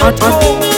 on, on,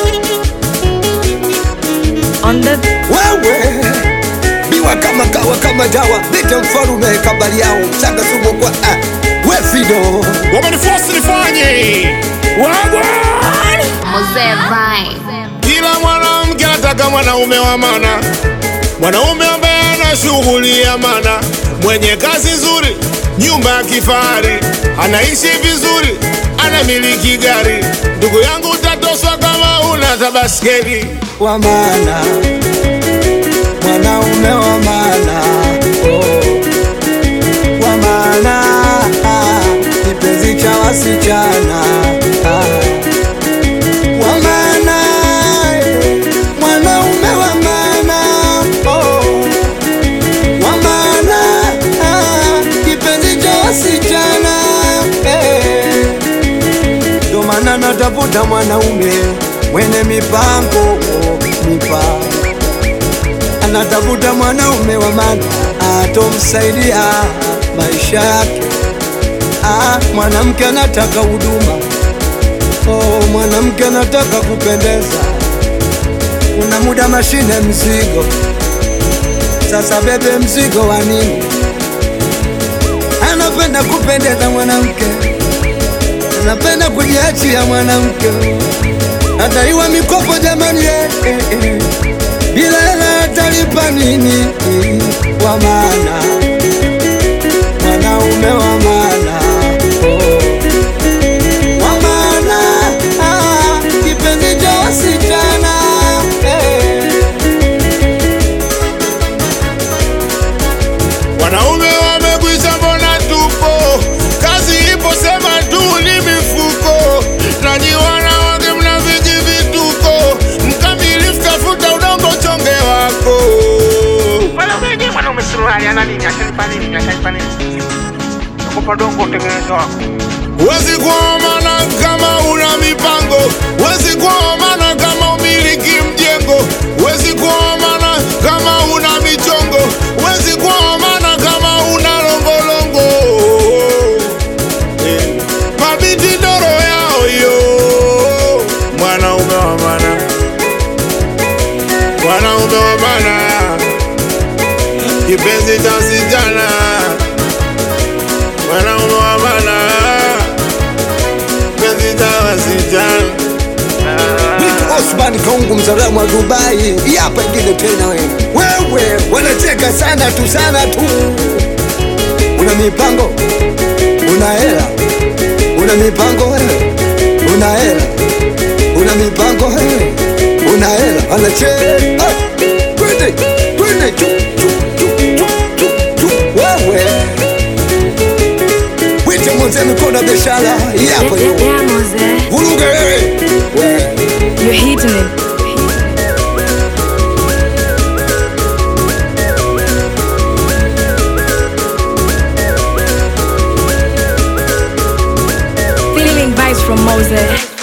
on the wewe biwa kama kawa kama dawa bite mfalume kabali yao mchanga sumu kwa ah, we fido wamenifosi nifanye wagwan Mzee Vibe. kila mwanamke anataka mwanaume wa mana mwanaume ambaye ana shughuli ya mana mwenye kazi nzuri nyumba ya kifahari anaishi vizuri anamiliki gari ndugu yangu utatoswa kama una tabaskeli wa maana mwanaume wa maana oh. wa maana ah, kipenzi cha wasichana ah. wa maana eh, mwanaume wa maana oh. wa maana ah, kipenzi cha wasichana eh. Ndo maana natafuta mwanaume mwenye mipango mipango, anatafuta mwanaume wa maana atomsaidia maisha yake. Ah, mwanamke anataka huduma, oh, mwanamke anataka kupendeza. Una muda mashine mzigo, sasa bebe mzigo wa nini? Anapenda kupendeza mwanamke napenda kujiachia mwanamke, ataiwa mikopo jamani, eh, eh, eh. bila hela atalipa nini? Wa maana mwanaume wa maana oh. wa maana ah, kipenzi cha wasichana eh. Wanaume wamekwisha, mbona tupo? Kazi ipo, sema tu ni mifuko. Nanyi wanawake mna viji vituko, mkamilifu tafuta udongo chonge wako. Mwanaume je, mwanaume suruali ana nini? Ashanipa nini? Ashanipa nini? Nakupa dongo utengeneze wako. Huwezi kuwa mana kama una mipango, huwezi kuwa mana kama umiliki mjengo, huwezi kuwa mana kama una michongo, huwezi kuwa mana kama una longolongo. Eh, Mabiti doro yao yo, mwanaume wa mana, mwanaume wa mana, kipenzi cha sijana, mwanaume wa mana kipenzi cha wasichana. Vitu Osman Kaungu mzalamu wa Dubai, Hii hapa ingine tena wewe. Wewe wanacheka sana tu sana tu. Una mipango, una hela, una mipango wewe, una hela, una mipango wewe, una hela, anacheka. Ah, Twende, twende, chu, chu, chu, chu, chu, chu. Wewe wite mzee mikono ya biashara, hii hapa hiyo. yeah, Mose, Vuruge wewe. Wewe. you're hitting it. Feeling vibes from Mose.